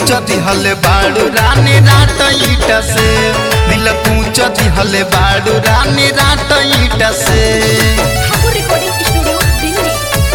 कूच दिहले बाड़ू रानी रात ईट से दिल कूच दिहले बाड़ू रानी रात ईट से ठाकुर रिकॉर्डिंग स्टूडियो दिल्ली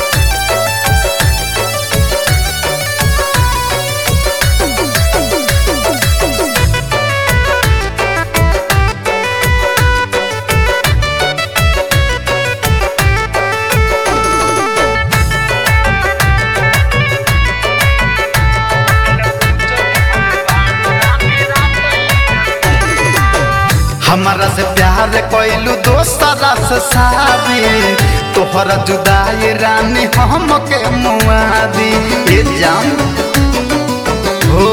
हमारा से प्यार कैलू दोसरा से शादी तोहरा जुदाई रानी हमके मुआदी ये जान हो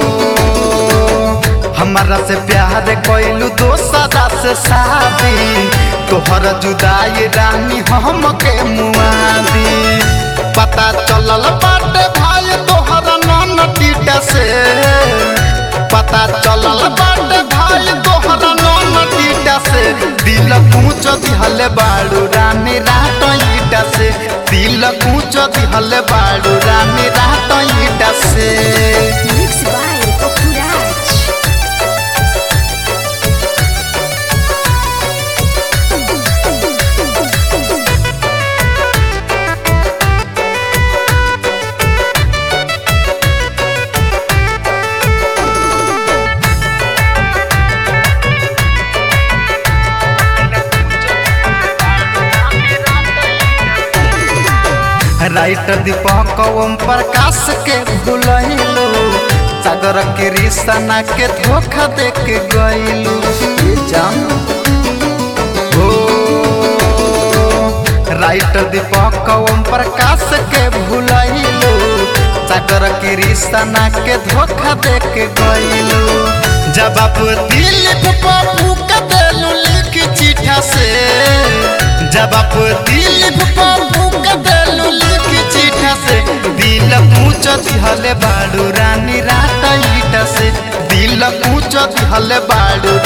हमारा से प्यार कैलू दोसरा से शादी तोहरा जुदाई रानी हमके मुआदी पता चलल बाटे भाई तोहरा नन टीटा से पता चलल बाटे भाई तोहरा नन टीटा से दिल कूच दिहले बाड़ू रानी रात ईटा से दिल कूच दिहले बाड़ू रानी रात ईटा से mix by Papuraj writer Deepak Om Prakash के भूलैलू सागर के रिश्ता के धोखा दे के गइलू ये जान हो राइटर दीपक ओम प्रकाश के भूलैलू सागर के रिश्ता के धोखा दे के गइलू जब आप दिल पे पप्पू का देलू लिख चिठा से जब आप दिल पे पप्पू का देलू लिख चिठा से दिल पूछ दिहले बाड़ू रानी रात ईटा से दिल पूछ दिहले बाड़ू